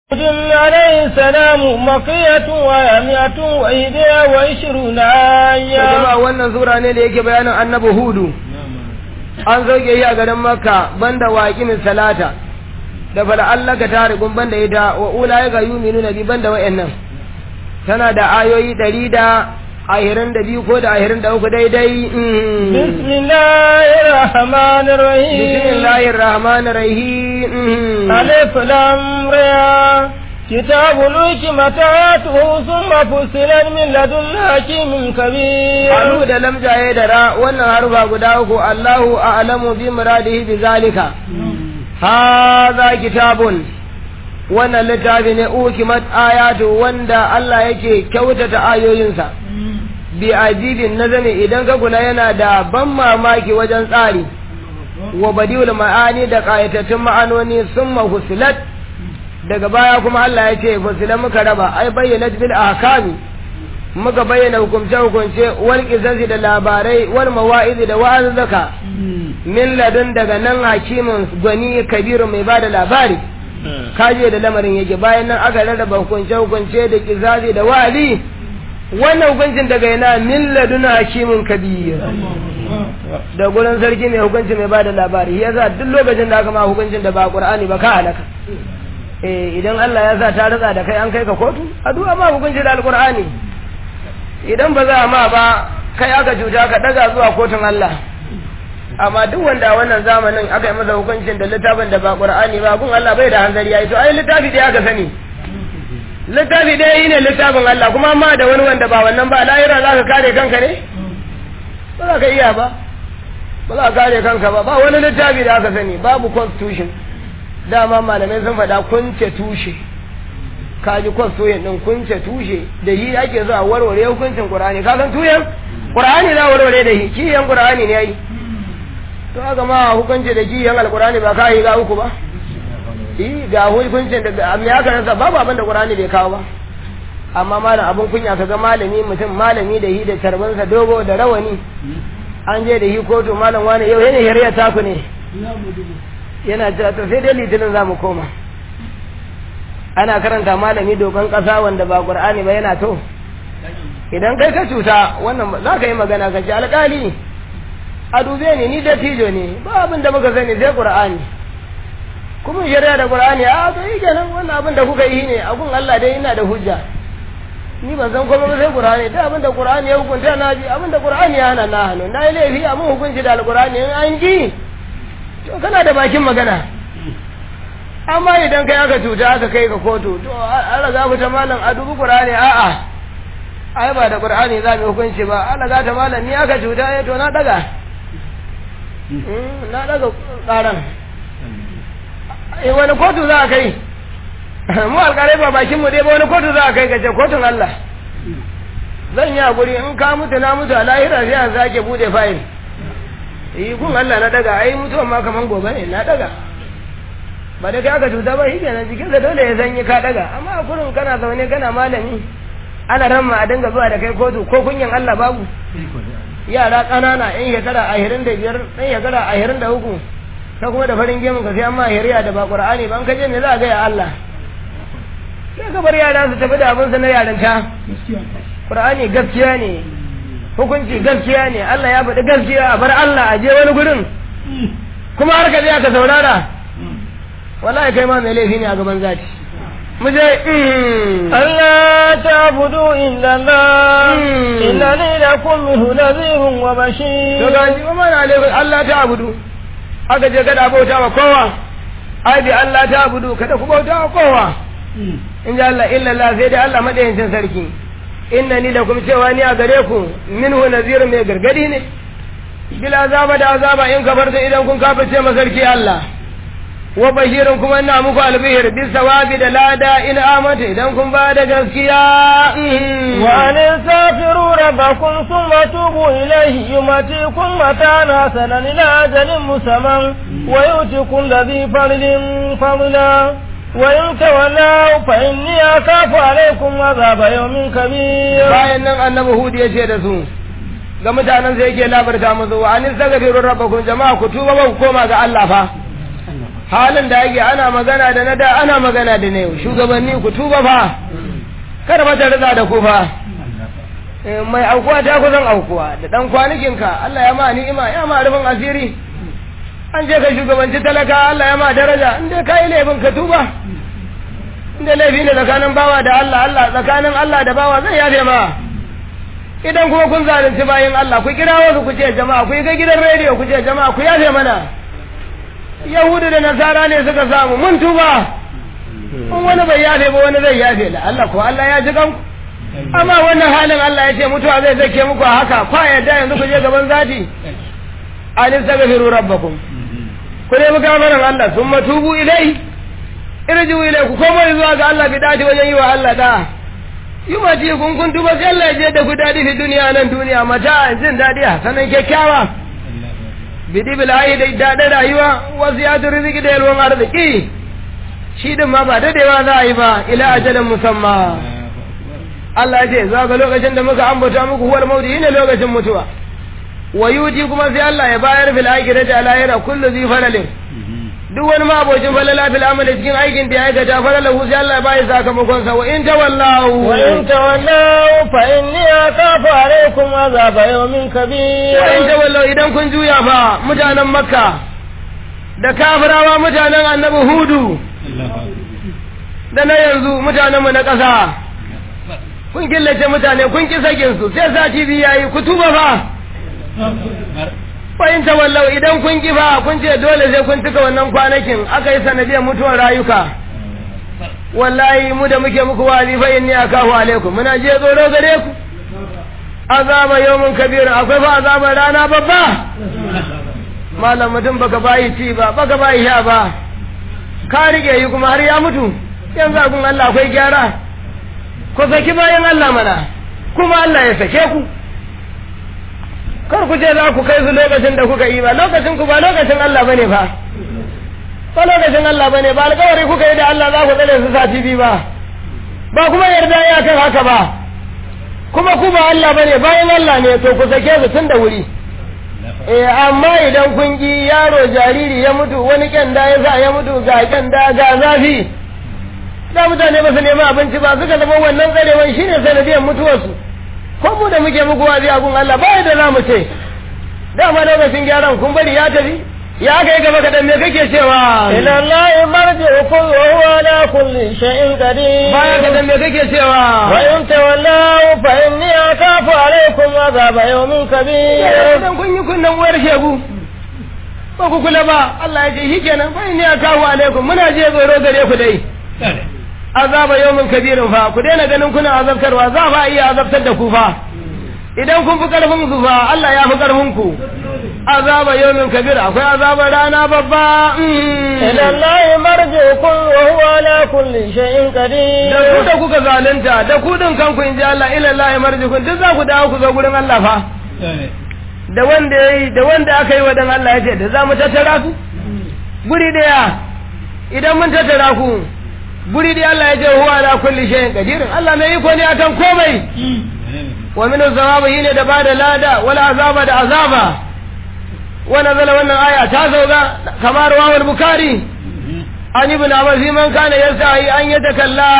هود عليه السلام مقية ومئة وإحدى وعشرون آية jama'a wannan sura ne da yake bayanin annabi hudu an sauke yi a garin makka banda waƙin salata da fala Allah ka tare gun banda ita wa ula ya ga yuminu nabi banda wa'annan tana da ayoyi ɗari da ahirin da biyu ko da ahirin da uku daidai بسم الله الرحمن الرحيم bismillahir rahmanir rahim ألف لام را كتاب الحكمة آياته ثم فصلت من لدن حكيم كبير Alu da lamjaye da ra wannan harufa guda uku Allahu a'lamu bi muradihi bi zalika hadha kitabun wannan littafi ne ukimat ayatu wanda Allah yake kyautata ayoyinsa bi ajibin nazami idan ka kula yana da ban mamaki wajen tsari wa badiul ma'ani da qayatattun ma'anoni summa husilat daga baya kuma Allah ya ce fusilat muka raba ai bayyana bil ahkami muka bayyana hukumce-hukumce wal ƙizansi da labarai wal mawa'izi da wa'azzaka min ladun daga nan hakimin gwani kabiru mai bada labari kaje da lamarin yake bayan nan aka rarraba hukunce-hukunce da ƙizansi da wa'azi wannan hukuncin daga yana min ladun hakimin kabir da gurin sarki mai hukunci mai bada labari ya sa duk lokacin da aka ma hukuncin da ba qur'ani ba ka halaka eh idan Allah ya sa ta ratsa da kai an kai ka kotu addu'a ma hukunci da alqur'ani idan ba za a ma ba kai aka cuta ka daga zuwa kotun Allah amma duk wanda a wannan zamanin aka yi masa hukuncin da littafin da ba Qur'ani ba gun Allah bai da hanzari yayi to ai littafi dai aka sani littafi dai ne littafin Allah kuma amma da wani wanda ba wannan ba lahira za ka kare kanka ne ba za ka iya ba ba za ka kare kanka ba ba wani littafi da aka sani babu constitution dama malamai sun faɗa kunce tushe kaji constitution din kunce tushe da yi ake zuwa warware hukuncin Qur'ani ka san tuyan Qur'ani za warware da shi kiyan Qur'ani ne yayi to haka ma hukunci da kiyan Al-Qur'ani ba kai ga uku ba eh ga hukuncin da me aka rasa babu abin da Qur'ani bai kawo ba amma malam abin kunya kaga malami mutum malami da hi da tarbansa dogo da rawani an je da hi kotu malam wani yau yana shari'a taku ne yana cewa to sai dai litinin za mu koma ana karanta malami dokan ƙasa wanda ba ƙur'ani ba yana to idan kai ka cuta wannan za ka yi magana ka ce alƙali a dube ni ni da tijo ne ba abin da muka sani sai ƙur'ani kuma shari'a da ƙur'ani a to yi kenan wannan abin da kuka yi ne a gun Allah dai ina da hujja ni ban san komai ba sai ƙur'ani da abin da ƙur'ani ya hukunta na ji abin da ƙur'ani ya hana na hannu na yi laifi a mun hukunci da alƙur'ani in an ji to kana da bakin magana amma idan kai aka cuta aka kai ka kotu to Allah za ta malam a dubi Qur'ani a'a ai ba da Qur'ani za mu hukunci ba Allah za ta malam ni aka cuta eh to na daga na daga karan eh wani kotu za a kai mu alƙalai ba bakin mu dai ba wani kotu za a kai kace kotun Allah zan yi hakuri in ka mutu na mutu a lahira sai an sake bude fayil eh kun Allah na daga ai mutuwan ma kaman gobe ne na daga ba da kai aka cuta ba shi kenan jikinsa dole ya zanyi ka daga amma a kurin kana zaune kana malami ana ramma a dinga zuwa da kai kotu ko kunyan Allah babu yara ƙanana yan shekara ashirin da biyar ɗan shekara ashirin da uku ta kuma da farin gemun ka sai an ma hiriya da ba ƙur'ani ba an kaje me za a gaya Allah sai ka bar yara su tafi da abinsu na yarinta ƙur'ani gaskiya ne hukunci gaskiya ne Allah ya faɗi gaskiya a bar Allah a je wani gurin kuma har ka je ka saurara wallahi kai ma mai laifi ne a gaban zati mu je Allah ta budu illa Allah inna ni lakum minhu nadhirun wa bashir to ga ji kuma na laifin Allah ta abudu aka je kada bauta wa kowa ai bi Allah ta abudu kada ku bauta wa kowa in ji Allah illa Allah sai dai Allah madayincin sarki inna ni lakum cewa ni a gare ku minhu nadhirun mai gargadi ne bila azaba da azaba in kafarta idan kun kafirce masarki Allah wa bashirin kuma ina muku albihir bis sawabi da lada in amata idan kun ba da gaskiya wa an safiru rabbakum thumma tubu ilayhi yumatikum matana sanan ila ajalin musamman wa yu'tikum ladhi fadlin fadla wa in tawallaw fa inni akhafu alaykum azaba yawmin kabir bayan nan annabi hud ya ce da su ga mutanen sai yake labarta musu wa an safiru rabbakum jama'a ku tuba ba ku koma ga Allah fa halin da ake ana magana da na da ana magana da na yau shugabanni ku tuba fa kada mata riza da ku fa mai aukuwa ta kusan aukuwa da dan kwanikinka Allah ya ma ni'ima ya ma rufin asiri an je ka shugabanci talaka Allah ya ma daraja in dai kai laifin ka tuba in dai laifi ne tsakanin bawa da Allah Allah tsakanin Allah da bawa zai yafe ma idan kuma kun zalunci bayan Allah ku kira wasu ku ce jama'a ku yi ga gidan rediyo ku ce jama'a ku yafe mana Yahudu da Nasara ne suka samu mun tuba in wani bai yafe ba wani zai yafe la Allah ko Allah ya ji kanku amma wannan halin Allah ya ce mutuwa zai zake muku a haka kwa yadda yanzu ku je gaban zati alin sagafiru rabbakum ku nemi gafaran Allah sun matubu ilai irju ilai ku koma zuwa ga Allah bi dadi wajen yi wa Allah da yi ma ji kun kun tuba sai Allah ya je da ku dadi fi duniya nan duniya mata jin dadi a sanan kyakkyawa bidi bilahi da daɗin rayuwa wasu ya turi riziki da yalwan arziki shi din ma ba dadewa za a yi ba ila ajalin musamman Allah ce za ga lokacin da muka ambata muku huwar mauti ne lokacin mutuwa wa yuji kuma sai Allah ya bayar fil akhirati ala yana kullu zi falalin duk wani mabocin falala fil amali cikin aikin da ya aikata falalahu sai Allah ya bayar sakamakon sa wa in tawallahu wa in tawallaw fa inni akafu alaykum azab yawmin kabir wa in tawallahu idan kun juya fa mutanen makka da kafirawa mutanen annabi hudu da na yanzu mutanenmu na ƙasa kun killace mutane kun ki sakin su sai sati biyu yayi ku tuba fa fahim wallau idan kun ki fa kun ce dole sai kun tuka wannan kwanakin aka yi sanadiyar mutuwar rayuka wallahi mu da muke muku wali fa inni akahu alaikum muna je tsoro gare ku azaba yawmun kabir akwai fa azaban rana babba malam mutum baka bayi ci ba baka bayi sha ba ka rike yi kuma har ya mutu yanzu abin Allah akwai gyara ku saki bayan Allah mana kuma Allah ya sake ku kar ku ce za ku kai su lokacin da kuka yi ba lokacin ku ba lokacin Allah bane fa ba lokacin Allah bane ba alƙawari kuka yi da Allah za ku tsare su sati biyu ba ba kuma yarda ya kan haka ba kuma ku ba Allah bane bayan Allah ne to ku sake su tun da wuri eh amma idan kun ki yaro jariri ya mutu wani kyanda ya sa ya mutu ga kyanda ga zafi da mutane ba su nemi abinci ba suka zama wannan tsarewan shine sanadiyar mutuwarsu ko mu da muke muku wazi a gun Allah ba da za mu ce dama lokacin gyaran kun bari ya tafi ya kai gaba kadan me kake cewa ila Allah marji'ukum wa huwa ala kulli shay'in qadir baya kadan me kake cewa wa in tawallaw fa inni akafu alaykum azab yawmin kabir idan kun yi kunnan wayar shegu ba ku kula ba Allah ya ce shikenan fa inni akafu alaikum muna je tsoro gare ku dai azaba yawmin kabirin fa ku daina ganin kuna azabtarwa za fa iya azabtar da ku fa idan kun fi karfin su fa Allah ya fi karfin ku azaba yawmin kabir akwai azaba rana babba ila Allah marji'ukum wa huwa ala kulli shay'in qadir da ku da kuka zalunta da ku din kanku in ji Allah ila Allah marji'ukum duk za ku dawo ku zo gurin Allah fa da wanda yayi da wanda aka yi wa dan Allah ya ce da za mu tattara ku guri daya idan mun tattara ku guri da Allah ya ce huwa ala kulli shay'in qadir Allah mai iko ne akan komai wa min az-zawabi yine da bada lada wala azaba da azaba wa nazala wannan aya ta zauga kamar wa al-bukhari an ibn abbas man kana yasahi an yatakalla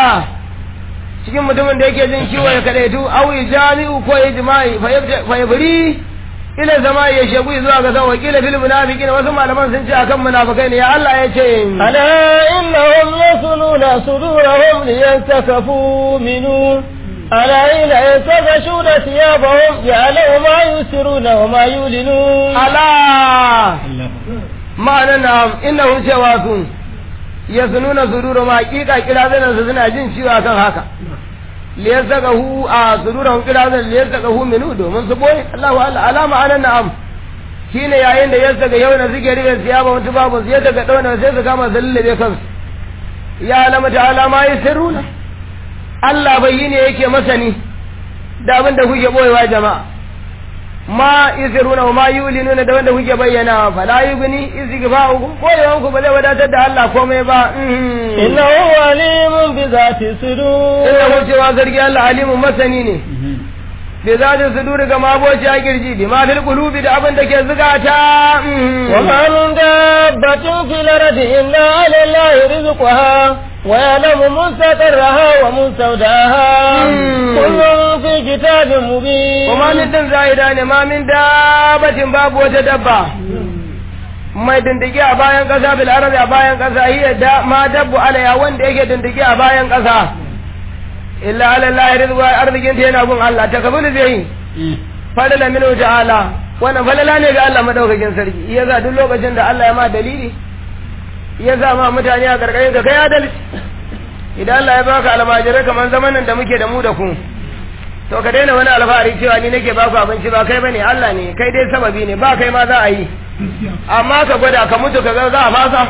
cikin mutumin da yake jin ciwo ya kadaitu aw jami'u ko ijma'i fa yabri ila zama ya shegu zuwa ga zan wakila fil munafiqin wasu malaman sun ce akan munafikai ne ya Allah ya ce ala innahum yasununa sudurahum liyastakafu minu ala ila yatakashuna thiyabahum ya'lamu ma yusiruna wa ma yulinun ala ma'ana na innahum cewa sun yasununa sudurahum hakika kira zanan su suna jin ciwo akan haka liyazaqahu a sururahum qirazan liyazaqahu minu domin su boye Allahu Allah alama anan na'am shine yayin da yazaga yau na zike riga siyaba mutu babu sai daga dauna sai su kama zallabe kansu ya alama ta alama yasiruna Allah bai yi ne yake masani da abin da kuke boyewa jama'a ma yasiruna wa ma yulinuna da wanda kuke bayyana fa la yugni izgifa'ukum boyewan ku ba zai wadatar da Allah komai ba innahu alimun bi zati sudur innahu cewa zargi Allah alimun masani ne bi zati suduri ga maboci a kirji bi ma fil qulubi da abin da ke zukata وما من دابة في الأرض إلا على الله رزقها ويعلم مستقرها ومستودعها كل في كتاب مبين kuma min din za'ida ne ma min dabatin babu wata dabba mai dindigi a bayan ƙasa bil arabi a bayan ƙasa hiya da ma dabbu alaya wanda yake dindigi a bayan ƙasa illa ala Allah rizqa arzikin ta yana gun Allah ta kabulu zai fadala min ta'ala wannan falala ne ga Allah madaukakin sarki yasa duk lokacin da Allah ya ma dalili ya sa ma mutane a karkashin ka kai adalci idan Allah ya baka almajirai kamar zamanin da muke da mu da ku to ka daina wani alfahari cewa ni nake baku abinci ba kai bane Allah ne kai dai sababi ne ba kai ma za a yi amma ka gwada ka mutu ka ga za a fasa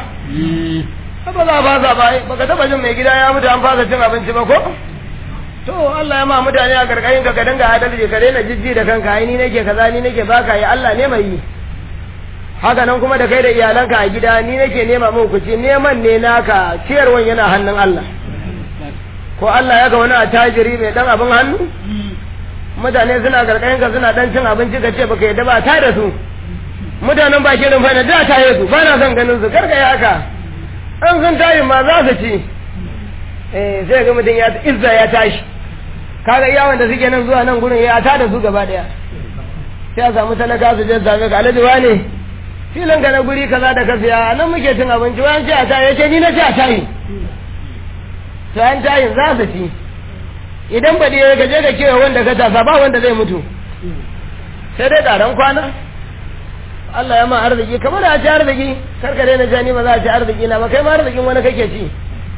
ba za a fasa ba baka taba jin mai gida ya mutu an fasa cin abinci ba ko to Allah ya ma mutane a karkashin ka ka dinga adalci ka daina jijji da kanka ai ni nake kaza ni nake baka yi Allah ne mai yi haka nan kuma da kai da iyalanka a gida ni nake nema muku ci neman ne naka ciyarwan yana hannun Allah ko Allah ya ga wani attajiri mai dan abin hannu mutane suna karkashin ka suna dan cin abinci ka ce baka yadda ba ta da su mutanen ba kirin fa da ta yi su ba na son ganin su karka yi haka an sun tayi ma za su ci eh sai ga mutum ya izza ya tashi kaga iya wanda suke nan zuwa nan gurin ya ta da su gaba daya sai a samu talaka su je same ka alhaji wane filin ka na guri kaza da ka siya nan muke cin abinci wani ce a tayi ya ce ni na ce a tayi to an tayin za su ci idan ba ya gaje ka kewa wanda ka tasa ba wanda zai mutu sai dai ƙaran kwana Allah ya ma arziki kamar a ci arziki karka daina jani ba za a ci arziki na ba kai ma arzikin wani kake ci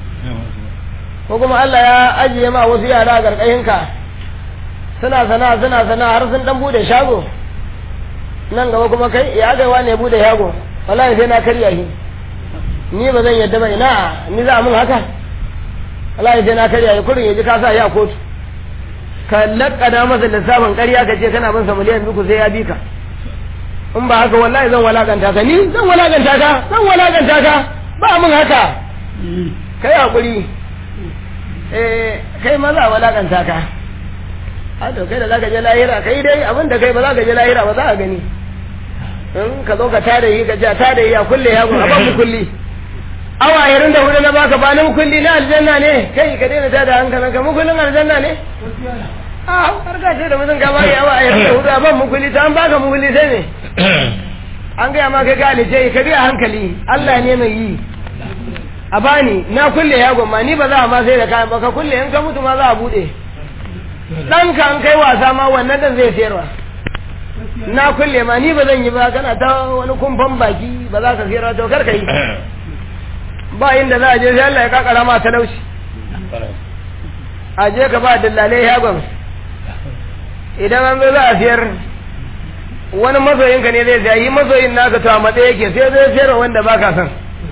ko kuma Allah ya ajiye ma wasu yara a ƙarƙashinka suna sana suna sana har sun dan bude shago nan gaba kuma kai ya gaiwa ne bude shago wallahi sai na karya shi ni ba zan yadda ba ina ni za a mun haka wallahi sai na karya shi kurin ya ji ka sa ya kotu ka lakkada masa lissafin ƙarya ka ce kana bin sa miliyan biyu sai ya bi ka in ba haka wallahi zan walakanta ka ni zan walakanta ka zan walakanta ka ba mun haka kai hakuri eh kai ma za a walakanta ka a to kai da zaka je lahira kai dai abin da kai ba za ka je lahira ba za a gani in ka zo ka tada yi ka ce tada yi a kulle ya a ba mu kulli awa irin da hudu na baka ba na mukulli na aljanna ne kai ka daina tada hankalin ka mukullin aljanna ne a har ka ce da mutum ka bari awa irin da hudu a ban mukulli ta an baka mukulli sai ne an gaya ma kai ka alice ka biya hankali Allah ne mai yi a bani na kulle ya gwamma ni ba za a ma sai da kayan ba ka kulle in ka mutu ma za a bude ɗanka an kai wasa ma wannan ɗan zai sayarwa na kulle ma ni ba zan yi ba kana ta wani kumfan baki ba za ka sayarwa to kar ka yi ba inda za a je sai Allah ya kakara ma talauci a je ka ba dillalai yagon idan an zo za a sayar wani masoyinka ne zai sayar yi masoyin naka to a matsayi yake sai zai sayarwa wanda ba ka san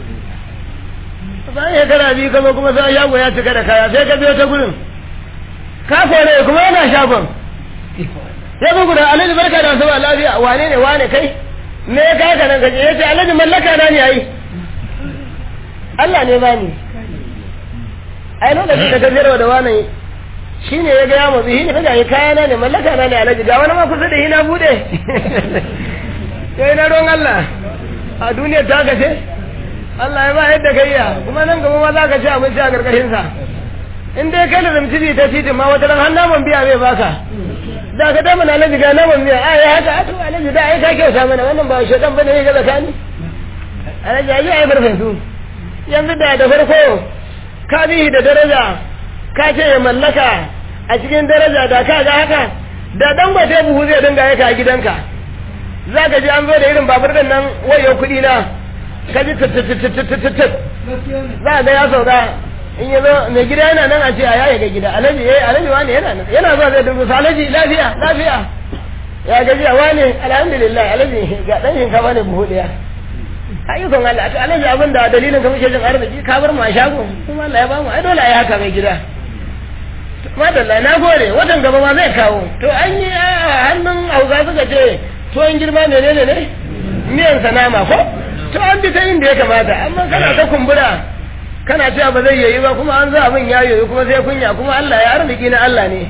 bayan ya kana biyu kama kuma sai shago ya cika da kaya sai ka biyo ta gurin ka kore kuma yana shagon sai ku guda alhaji barka da sama lafiya wane ne wane kai me ya kaka nan kaje yace alhaji mallaka na ne ai Allah ne bani ai lokacin da ka zira da wani shine ya ga ya mutsi shine kaga ai kaya na ne mallaka na ne alhaji ga wani ma kusa da hina bude sai na ruwan Allah a duniyar ta kace Allah ya ba yadda kai ya kuma nan gaba ma za ka ci abinci a karkashin sa in dai kai da zamci ta titin ma wata ran har naman biya zai baka da ka dama na alaji ga naman biya ai haka a to alaji da ai ka kyauta mana wannan ba shedan bane ne ga zakani alaji ai ai farfesu yanzu da da farko ka bihi da daraja ka ce ya mallaka a cikin daraja da ka ga haka da dan gwate buhu zai dinga yaka a gidanka za ka ji an zo da irin babur din nan wayo kuɗi na ka ji tattattattattattatt za ga ya sauka in ya zo mai gida yana nan a ce a yaya ga gida alaji eh alaji wani yana nan yana zuwa zai dubu alaji lafiya lafiya ya gaji a wani alhamdulillah alaji ga dan shinkafa ne buhu daya ayyukan Allah to alaji abin da dalilin ka muke jin arziki ka bar mu a shago kuma Allah ya ba mu ai dole ai haka mai gida madalla na gode watan gaba ma zai kawo to an yi hannun hausa suka ce tuwon girma menene ne miyan sanama ko to an bi ta inda ya kamata amma kana ta kumbura kana cewa ba zai yayi ba kuma an za abin ya yoyi kuma sai kunya kuma Allah ya arziki na Allah ne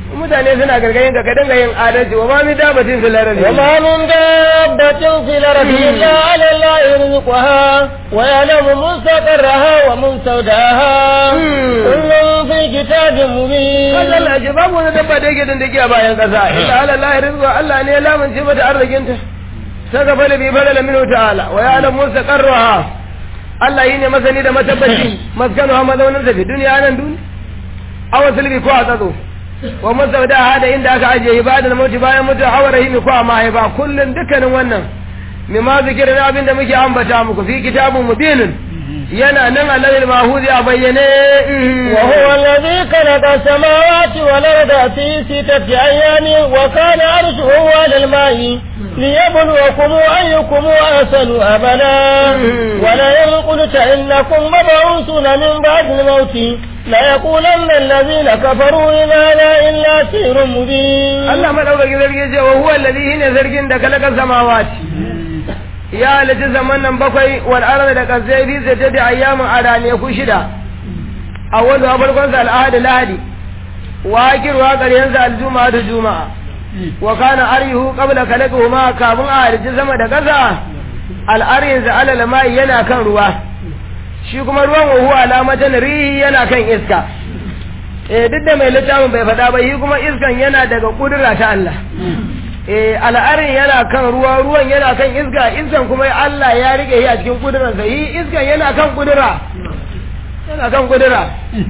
mutane suna gargayin ka ka dinga yin adalci wa ma min dabatin fil ardi وما من دابة في الأرض إلا على الله رزقها ويعلم مستقرها ومستودعها كل في كتاب kaga مبين Allah ce babu wani dabba da yake dindigi a bayan kasa illa ala Allah rizqa Allah ne ya lamunce mata arzikin ta saka fala bi fala minhu ta'ala wa ya'lam mustaqarraha Allah yi ne masani da matabbaci maskanu ha mazaunin sa fi duniya nan duniya aw sulbi ko a tsatso wa musaudaha da inda aka ajiye ibadar mauti bayan mutu hawa rahimi ko a mahaifa kullum dukkanin wannan mimma zikirin abin da muke ambata muku fi kitabun mubinin yana nan alal mahuzi a bayyane وهو الذي خلق السماوات والأرض في ستة أيام وكان عرشه على الماء ليبلوكم أيكم أحسن أملا ولئن قلت إنكم مبعوثون من بعد الموت ليقولن الذين كفروا إن هذا إلا سحر مبين Allah madaukaki zargi ce wa huwa alladhi hina zargin da kalaka samawati ya halitta zaman nan bakwai wal arda da kasai bi sai da ayyamin arane ku shida awwalu a farkon sa al'ahad lahadi wa akiru wa qaryan sa aljuma'a da juma'a wa kana arihu qabla khalaqihuma kafin a halitta sama da kasa al'arin sa alal mai yana kan ruwa shi kuma ruwan wa huwa alamatan rihi yana kan iska eh duk da mai littafin bai faɗa ba shi kuma iskan yana daga kudura ta Allah eh al'arin yana kan ruwa ruwan yana kan iska iskan kuma Allah ya rike shi a cikin kudurarsa shi iskan yana kan kudura yana kan kudura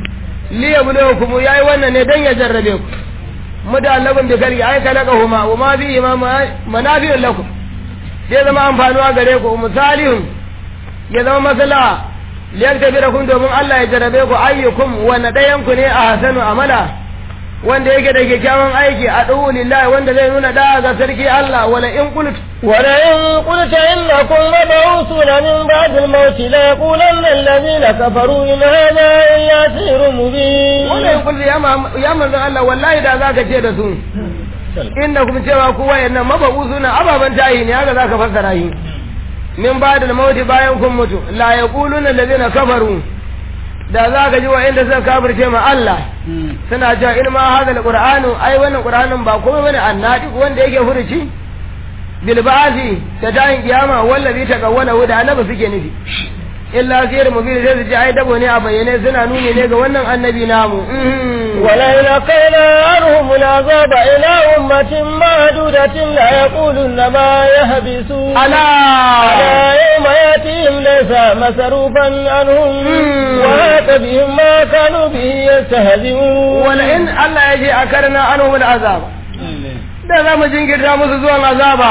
li yabluwakum yayi wannan ne dan ya jarrabe ku mudallabun bi kalbi ay kalakahuma wa ma bi imam manafi'un lakum sai zama amfanuwa gare ku misalihun ya zama masala liyaktabirakum domin Allah ya jarrabe ku ayyukum wanda ɗayan ku ne a hasanu amala wanda yake da kyakkyawan aiki a ɗuhu lillahi wanda zai nuna da ga sarki Allah wala in qult ولئن قلت إنكم مبعوثون من بعد الموت ليقولن الذين كفروا إن هذا إلا سحر مبين wala in qult ya ma ya manzon Allah wallahi da zaka ce da su innakum cewa ku wayannan mabusuna ababan tayi ne haka zaka fassara shi min ba'da al-maut bayan kun mutu la yaquluna allazina kafaru da za ka ji wa'inda suka kafirce ma Allah suna cewa in ma hada alqur'anu ai wannan qur'anin ba komai bane annadi wanda yake furuci bil ba'thi da tayin kiyama wallazi taqawwala da annabi suke nufi illa sirr mubin sai su ji ai dabo ne a bayyane suna nuni ne ga wannan annabi namu ولئن أقينا عنهم العذاب إلى أمة معدودة ليقولن ما يهبسون ala ألا يوم يأتيهم ليس مصروفا عنهم وهاك بهم ما كانوا به يستهزئون wala in Allah ya je akarna anhum al'azab da za mu jinkirta musu zuwan azaba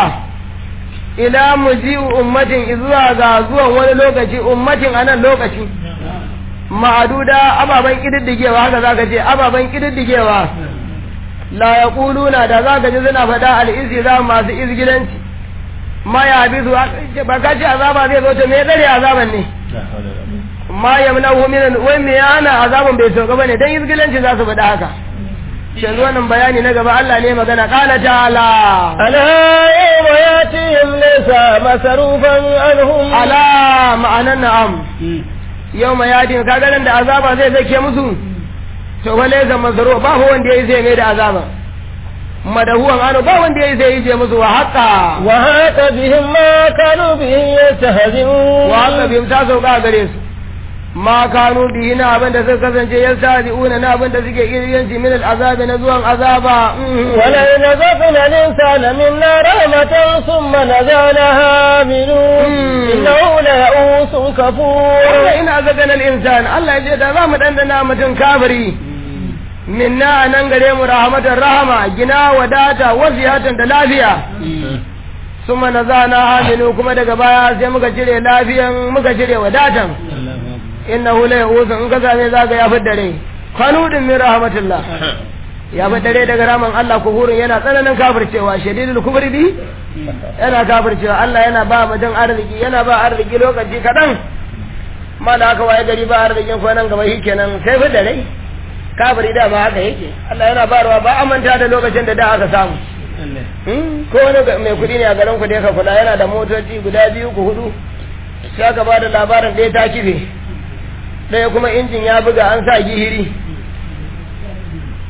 ila mu ji ummatin zuwa ga zuwan wani lokaci ummatin a nan lokaci ma'aduda ababen kididdigewa haka za ka ce ababen kididdigewa la ya kuluna da za ka ji suna faɗa al'izi za masu izgilanci ma ya bi su ba ka ce azaba zai zo ta me dare azaban ne ma ya muna min wai me yana azaban bai sauka bane dan izgilanci za su faɗa haka yanzu wannan bayani na gaba Allah ne magana qala ta'ala ألا يوم يأتيهم ليس مصروفا عنهم ala ma'anan na'am yau ma yadin kaga nan da azaba zai zake musu to fa laysa mazru ba ho wanda yayi zai mai da azaba madahuwan ano ba wanda yayi zai yi musu wa haqa وهاك بهم ما كانوا به يستهزئون wa haqa bim ta sauka gare su ma kanu bihi na abin da suka kasance yastadi'una na abin da suke iriyanci min al'azabi na zuwan azaba ولئن ذقنا الإنسان منا رحمة ثم نزعناها منه إنه ليئوس كفور wanda ina zagan al'insan Allah ya ce da za mu ɗanɗana mutum kafiri minna a nan gare mu rahmatar rahama gina wadata wasiyatan da lafiya sun mana za na haminu kuma daga baya sai muka cire lafiyan muka cire wadatan inna hula ya usu in ka same za ka ya fi dare kanudin min rahmatullah ya fi dare daga raman Allah kuhurin yana tsananin kafircewa shadidul kufri bi yana kafircewa Allah yana ba mutum arziki yana ba arziki lokaci kaɗan ma da aka waye gari ba arzikin ko nan gaba shi kenan sai fi dare kafiri da ma haka yake Allah yana barwa ba amanta da lokacin da da aka samu Hmm, ko wani ga- mai kuɗi ne a garin ku da ka kula yana da motoci guda biyu ku hudu sai aka ba da labarin ɗaya ta kife ɗaya kuma injin ya buga an sa gihiri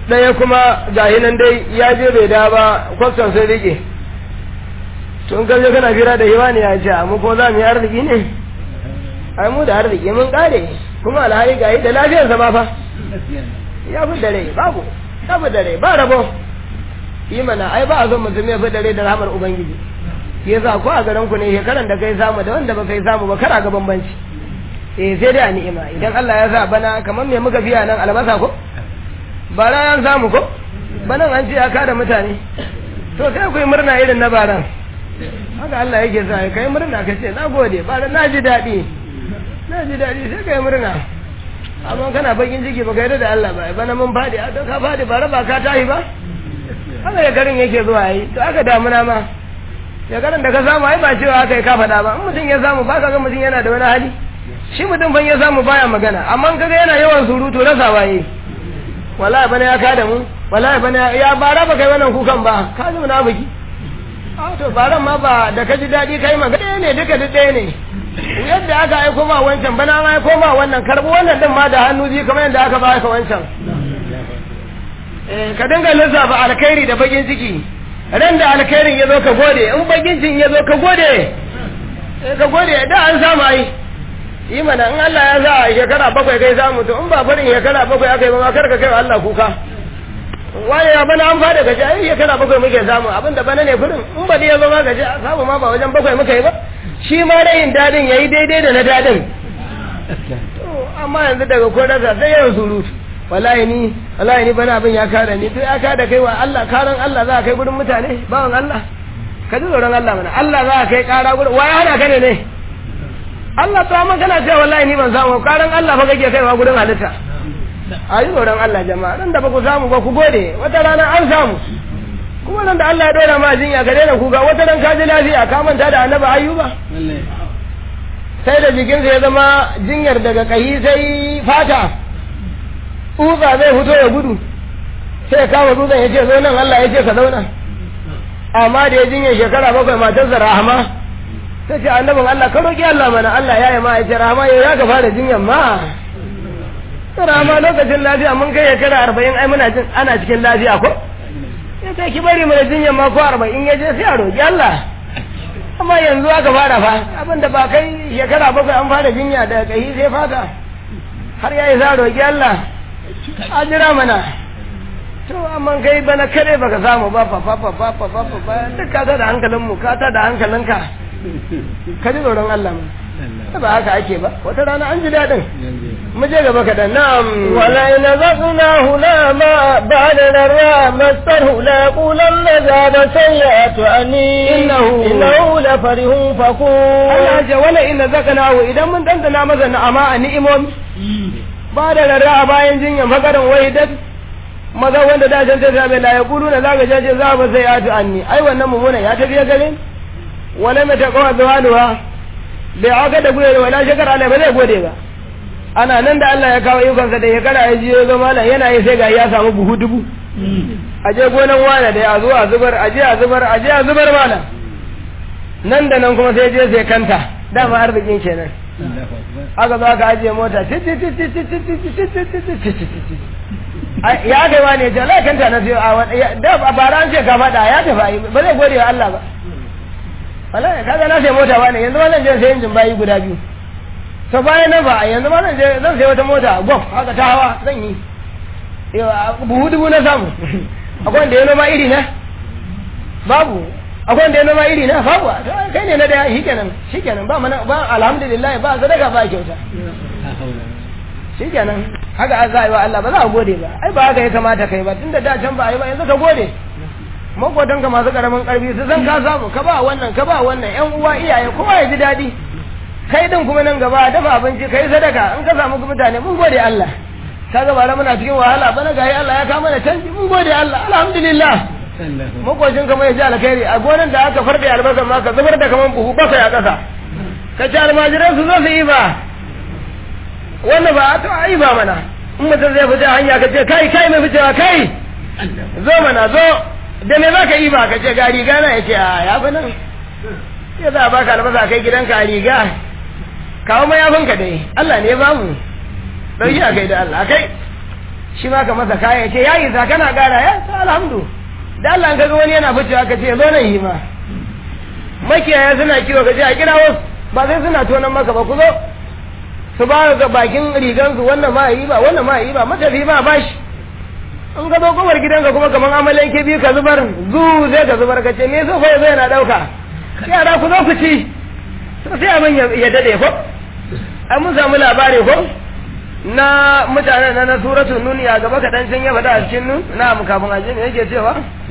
ɗaya kuma gahi nan dai ya je bai da ba kwastan sai rike tun kan je kana fira da hiwa ne ya ce mu ko za mu yi arziki ne ai mu da arziki mun kare kuma alhali gahi da lafiyarsa ma fa ya fi dare babu ya fi dare ba rabo yi mana ai ba a zo mutum ya fi dare da rahamar ubangiji shi yasa ko a garin ku ne shekaran da kai samu da wanda ba kai samu ba kara ga bambanci eh sai dai a ni'ima idan Allah ya sa bana kamar me muka fiya nan albasa ko bara yan samu ko banan an ce ya kada mutane to sai ku yi murna irin na baran haka Allah yake sa kai murna ka ce na gode bara na ji daɗi na ji daɗi sai kai murna amma kana bakin ciki ba kai da Allah ba bana mun fadi a ka fadi bara ba ka tahi ba haka ya garin yake zuwa yi to aka damuna ma ya garin da ka samu ai ba cewa aka yi ka faɗa ba in mutum ya samu ba ka ga mutum yana da wani hali shi mutum ban ya samu baya magana amma kaga yana yawan surutu rasa waye wallahi bana ya kada mu wallahi bana ya bara ba kai wannan kukan ba ka ji munafiki a to baran ma ba da ka ji daɗi kai magana ne duka duk ɗaya ne yadda aka aiko ma wancan bana ma aiko ma wannan karɓi wannan din ma da hannu biyu kamar yadda aka ba ka wancan ka dinga lissafa alkhairi da bakin ciki ran da alkhairin ya zo ka gode in bakin cikin ya zo ka gode ka gode da an samu ai yi mana in Allah ya sa a shekara bakwai kai samu to in ba farin shekara bakwai aka yi ba kar ka kai wa Allah kuka waye ya bana an fada gaji ai shekara bakwai muke samu abin da bana ne furin in ba ya zo ma gaji samu ma ba wajen bakwai muka yi ba shi ma rayin dadin yayi daidai da na dadin amma yanzu daga ko rasa sai yawan surutu wallahi ni wallahi ni bana abin ya kare ni to ya kada kai wa Allah karan Allah za ka kai gurin mutane bawan Allah ka ji tsoron Allah mana Allah za ka kai kara gurin waye hana ka ne ne Allah to amma kana cewa wallahi ni ban samu karan Allah fa kake kaiwa gurin halitta a yi tsoron Allah jama'a nan da ba ku samu ba ku gode wata rana an samu kuma nan da Allah ya dora ma jinya ka daina kuga wata ran ka ji lafiya ka manta da annabi ayyuba sai da jikinsa ya zama jinyar daga kahi sai fata tsutsa zai fito ya gudu sai ya kama dutsen ya ce zo nan Allah ya ce ka zauna amma da ya jinyar shekara bakwai matarsa rahama ta ce annabin Allah ka roƙi Allah mana Allah ya yi ma ya ce rahama ya ka fara jinyar ma rahama lokacin lafiya mun kai shekara arba'in ai muna jin ana cikin lafiya ko ya ce ki bari mana jinyar ma ko arba'in ya je sai a roƙi Allah amma yanzu aka fara fa abinda ba kai shekara bakwai an fara jinya daga kai sai fata har ya yi sa roƙi Allah a jira mana to amma kai bana kare baka samu ba fa fa fa fa fa fa fa duk ka da hankalin mu ka ta da hankalinka ka ji tsoron Allah mu ba haka ake ba wata rana an ji dadin mu je gaba kadan na'am wala in zaqnahu la ma ba'da narra masahu la qulanna zada sayyatu ani Innahu- innahu la farihun fakur Allah ya ce wala in zaqnahu idan mun dandana masa na'ama a ni'imomi ba da rarra a bayan jinyan fakarin wahidat maza wanda da can ta same la yaqulu na zaka jaje za ba sai atu anni ai wannan mumuna ya tafiya gare ni wala mai ta kawa zawaluwa bai aka da gure wala shekara Allah ba zai gode ba ana nan da Allah ya kawo ikonsa da shekara ya ji ya zo malam yana yi sai ga ya samu buhu dubu a je gonan wane da ya zo a zubar a je a zubar a je a zubar malam nan da nan kuma sai je sai kanta dama arzikin kenan aka zo aka ajiye mota ya kai wani ya ce Allah kanta na siyo a wani da a bara an ce ka faɗa ya tafi ba zai gode wa Allah ba wallahi kaga na sai mota wani yanzu ma zan je sai injin bayi guda biyu to bayan nan ba yanzu ma zan je zan sai wata mota gof haka ta hawa zan yi buhu dubu na samu akwai wanda ya noma iri na babu akwai wanda ya noma iri na babu to kai ne na da shi kenan shi kenan ba mana ba alhamdulillah ba sadaka ba kyauta shi kenan haka an za a yi wa Allah ba za a gode ba ai ba haka ya kamata kai ba tunda da can ba a yi ba yanzu ka gode makotan ka masu karamin karfi su zan ka samu ka ba wannan ka ba wannan yan uwa iyaye kowa ya ji daɗi kai din kuma nan gaba dafa abinci kai sadaka in ka samu mutane mun gode Allah ka ga bara muna cikin wahala bana ga Allah ya kama da canji mun gode Allah alhamdulillah makocin kama ya ji alkhairi a gonan da aka farɗe albasa ma ka zubar da kaman buhu bakwai a ƙasa ka ci almajiran su zo su yi ba wannan ba a to a yi ba mana in mutum zai fita hanya ka ce kai kai mai ficewa kai zo mana zo da me za ka yi ba ka ce ga riga na ya ce a ya fi nan ya za a baka albasa kai gidanka a riga kawo mayafinka dai Allah ne ya bamu ɗauki a kai da Allah kai shi ma ka masa kaya ya ce ya yi sa kana gara ya ta alhamdu da Allah kaga wani yana ficewa ka ce zo nan yi ma makiyaya suna kiwo ka ce a kira wasu ba sai suna tonan maka ba ku zo su ba ga bakin rigansu wannan ma yi ba wannan ma yi ba matafi ma bashi in ka zo kowar gidanka kuma kamar amalan ke biyu ka zubar zu zai ka zubar ka ce me so fa zai na dauka yara ku zo ku ci sai abin ya dade ko an mun samu labari ko na mutanen na na suratul nun ya gaba kaɗan can ya faɗa a cikin nun na mu kafin aje me yake cewa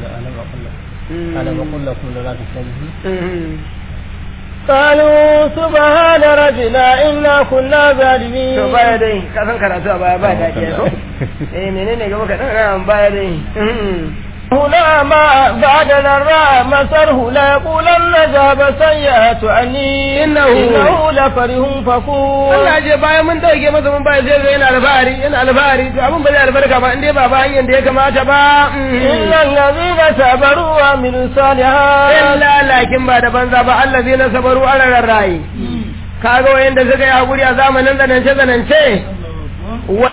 قالوا سبحان ربنا إنا كنا ظالمين to baya dai ka san karatu a baya ba da ke ko eh menene gaba kaɗan na baya dai هنا ما بعد الراء مسره لا يقولن ذهب سيئات عني إنه إنه لفرح فخور Allah ce bayan mun dauke masa mun baya sai yana alfahari yana alfahari to abin ba zai albarka ba inda ba ba hanyar da ya kamata ba إن الذين صبروا وعملوا الصالحات illa lakin ba da banza ba Allah zai na sabaru a rarar rayi kaga wayanda suka yi hakuri a zamanin zanance zanance